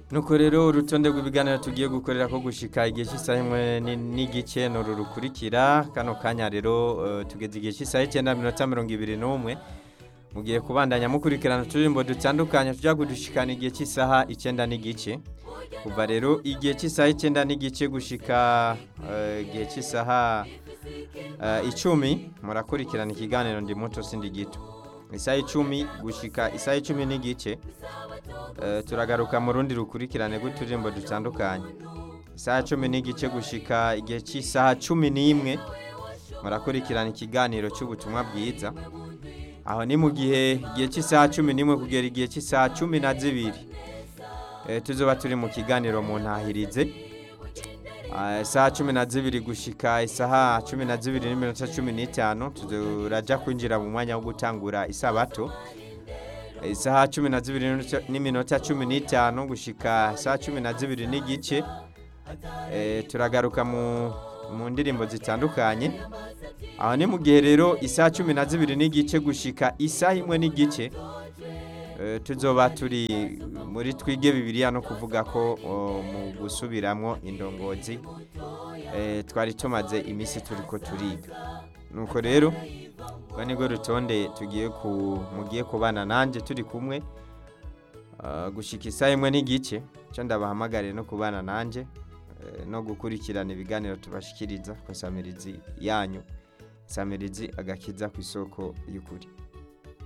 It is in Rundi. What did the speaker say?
nuko rero urutonde rw'ibiganiro tugiye gukorera ko gushika igihe cy'isaha imwe ni- n'igice nuru rukurikira kano kanya rero eh, tugeze igihe cy'isaha icyenda minota mirongo ibiri n'umwe mugiye kubandanya mukurikirana uturirimbo dutandukanye tujya kudushikana igihe cy'isaha icyenda n'igice kuva rero igihe cy'isaha icyenda n'igice gushika eh, igihe cy'isaha eh, icumi murakurikirana ikiganiro ndi muto sindi gito isaha icumi gushika isaha icumi n'igice Eh, turagaruka mu rundi rukurikirane rw'uturirimbo dutandukanye isaha cumi n'igice gushika igihe cy'isaha cumi n'imwe murakurikirana ikiganiro cy'ubutumwa bwiza aho ni mu gihe igihe cy'isaha cumi n'imwe kugera igihe cy'isaha cumi na zibiri Eh, tuzoba turi mu kiganiro mu ntahirize Ah, isaha cumi na zibiri gushika isaha cumi na zibiri n'iminota cumi n'itanu turaja kwinjira mu mwanya wo gutangura isabato isaha cumi na zibiri n'iminota- n'iminota cumi n'itanu gushika isaha cumi na zibiri n'igice Eh, turagaruka mu mu ndirimbo zitandukanye aho ni mu gihe rero isaha cumi na zibiri n'igice gushika isaha imwe n'igice eh, tuzoba turi muri twige bibiliya no kuvuga ko o, mu gusubiramwo indongozi eh, twari tumaze iminsi turiko turiga nuko rero rwa nirwo rutonde tugiye ku mugiye kubana nanjye turi kumwe ah, gushika isaha imwe n'igice cyo ndabahamagare no kubana nanjye eh, no gukurikirana ibiganiro tubashikiriza ku samirizi yanyu samirizi agakiza ku isoko y'ukuri